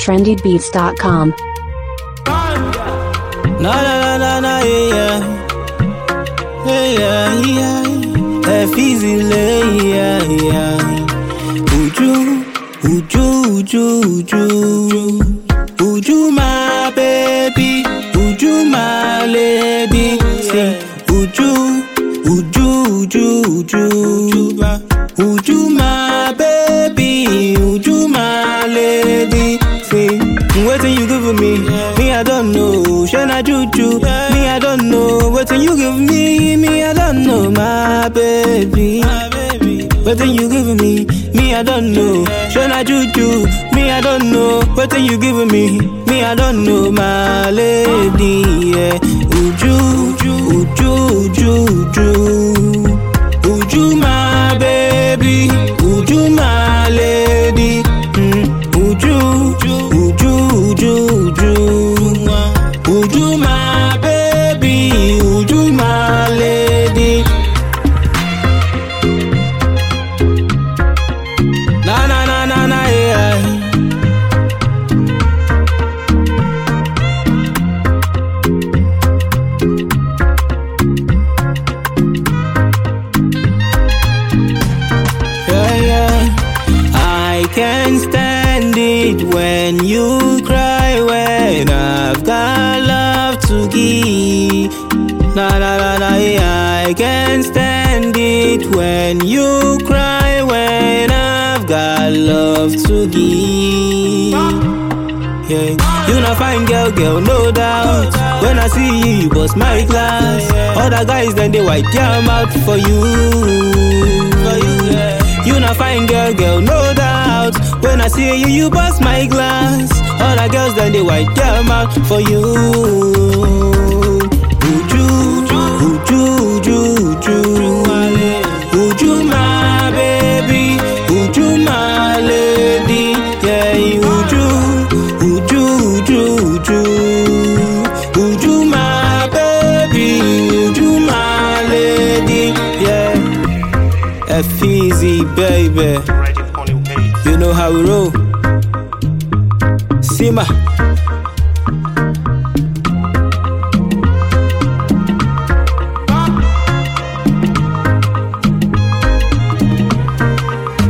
trendybeats.com. Na na na na na yeah yeah yeah yeah Efizile yeah yeah Uju Uju Uju Uju Uju my baby Uju my lady Say Uju Uju Uju Uju Uju my baby Uju my lady Say Waiting you give me Me I don't know Shana juju Me I don't know Waiting you give me Me I don't know my baby Waiting you give me Me I don't know Shana juju Me I don't know Waiting you give me Me I don't know my lady yeah. Uju Uju Uju Uju Uju my baby Uju my lady mm. Uju Uju Uju Uju Uju my baby Uju my lady Na na na na na yeah Yeah, yeah. I can't stand it when you cry when I've got love to give. Na na na na, yeah. I can't stand it when you cry when I've got love to give. Yeah, you not fine girl, girl, no doubt. When I see you, you bust my glass. Other guys then they wipe their mouth for you. For you, yeah. You not fine girl, girl, no doubt. When I see you, you bust my glass. Other girls then they wipe their mouth for you. Uju, uju, uju, uju, uju, my baby, uju, my lady, yeah, uju, uju, uju, uju, uju, my baby, uju, my lady, yeah. Easy, baby. You know how we roll. Sima.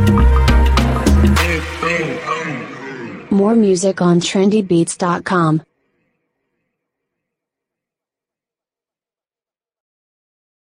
More music on trendybeats.com.